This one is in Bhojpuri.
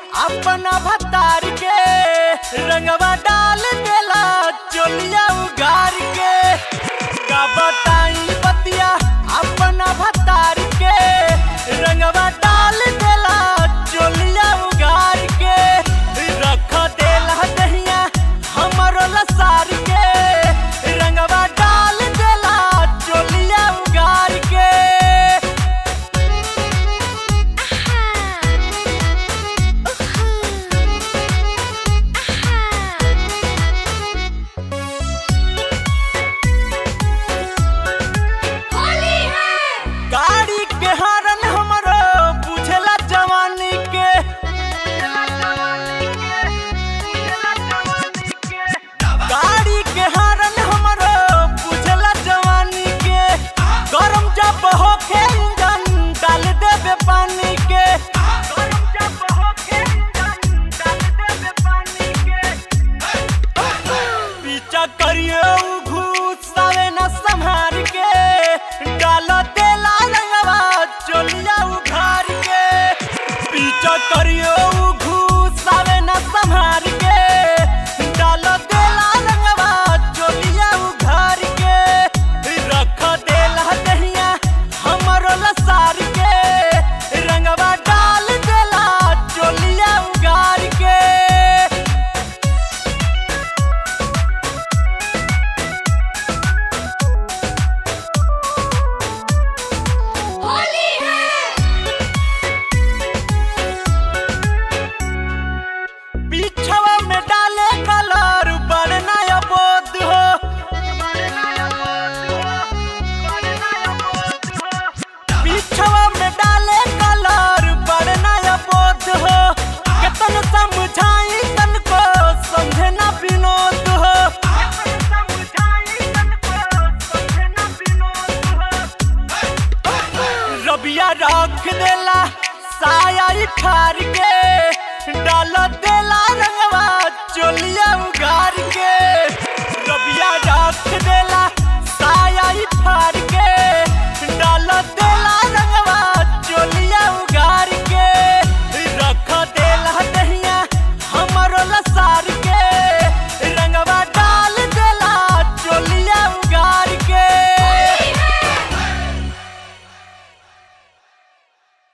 अपना भतार के रंगवा डाल देला चोलिया उगार के का बताई बतिया अपना भतार के रंगवा डाल देला चोलिया उगार के रख देला दहिया हमरो लसार के रंगवा डाल देला चोलिया उगार के गाड़ी के हरन हमरो बुझला जवानी के गाड़ी के हरन हमरो बुझला जवानी के गरम जब होखे इंजन डाल देबे पानी के गरम जब होखे इंजन डाल देबे पानी के पीछा करियो घुसावे न संहार के डाल देला रंगवा चोलिया उघार के पीछा करियो घुसावे न संहार के डाल देला रंगवा चोलिया उघार के रख देला दहिया हमरो लसार के रंगवा डाल देला चोलिया उघार के होली है पीछवा में डाले कलर बढ़ना बोध हो पीछवा में डाले कलर बढ़ना बोध हो केतन समझाई तन को समझे ना विनोद हो रबिया रख देला साया ठार के डाल देला रंगवा चोलिया उगार के